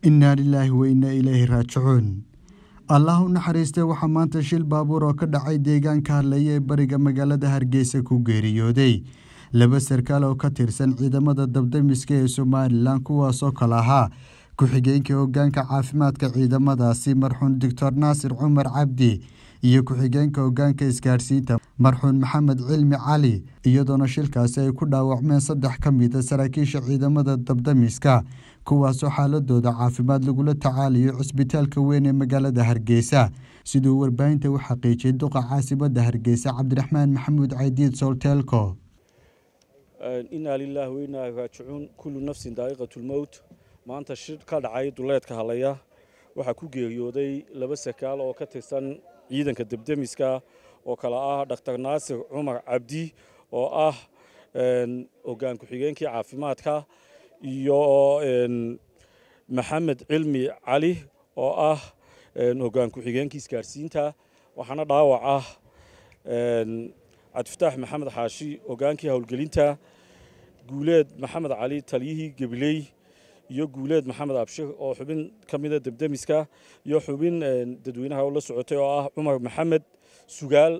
innaa lilaahi wa innaa ilaahi raajicuun allah u naxariistay waxaa maanta shil baabuur oo ka dhacay deegaanka hadlaya ee bariga magaalada hargeysa ku geeriyooday laba sarkaal oo ka tirsan ciidamada dabdamiska ee somalilan kuwaasoo kale ahaa ku-xigeenka hogaanka caafimaadka ciidamadaasi marxuun doctor naasir cumar cabdi iyo ku-xigeenka hogaanka isgaadhsiinta marxuun maxamed cilmi cali iyadoona shilkaasi ay ku dhaawacmeen saddex ka mida saraakiisha ciidamada dabdamiska kuwaasoo xaaladooda caafimaad lagula tacaalayo cisbitaalka weyn ee magaalada hargeysa siduu warbaahinta u xaqiijiyay duqa caasimada hargeysa cabdiraxmaan maxamuud caydiid solteelko inaa lilaahi wainaa raajicuun kullu nafsin daa'iqatulmowt maanta shir ka dhacay duleedka halaya waxaa ku geeriyooday laba sarkaal oo ka tirsan ciidanka debdemiska oo kale ah dhaktar naasir cumar cabdi oo ah hogaan ku-xigeenkii caafimaadka iyo maxamed cilmi cali oo ah hogaan ku-xigeenkii isgaadhsiinta waxaana dhaawac ah cabdifataax maxamed xaashi hogaankii howlgelinta guuleed maxamed cali taliyihii gebiley iyo guuleed maxamed abshir oo xubin ka mida debdemiska iyo xubin dadweynaha la socotay oo ah cumar maxamed sugaal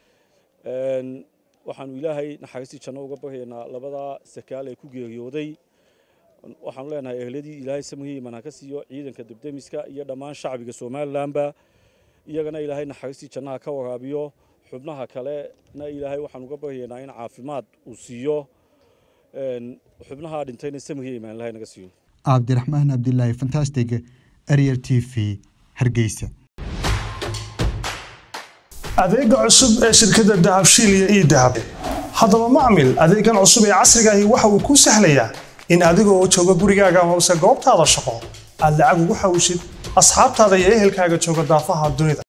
waxaanu ilaahay naxariistii janno uga baryaynaa labadaa sarkaal ee ku geeriyooday waxaanu leenahay ehladii ilaahay samihii iman ha ka siiyo ciidanka debdemiska iyo dhammaan shacbiga somalilanba iyagana ilaahay naxariistii jannaha ka waraabiyo xubnaha kalena ilaahay waxaan uga baryaynaa in caafimaad uu siiyo xubnaha dhintayna samihii imaan ilahay naga siiyo cabdiraxmaan cabdilaahi fantastic arier t v hargeysa adeega cusub ee shirkadda dahabshiil iyo ii dahab haddaba macmil adeegan cusub ee casrigaahi waxa uu kuu sahlayaa in adigoo jooga gurigaaga hoose goobtaada shaqo aad lacag ugu xawishid asxaabtaada iyo ehelkaaga jooga daafaha dunida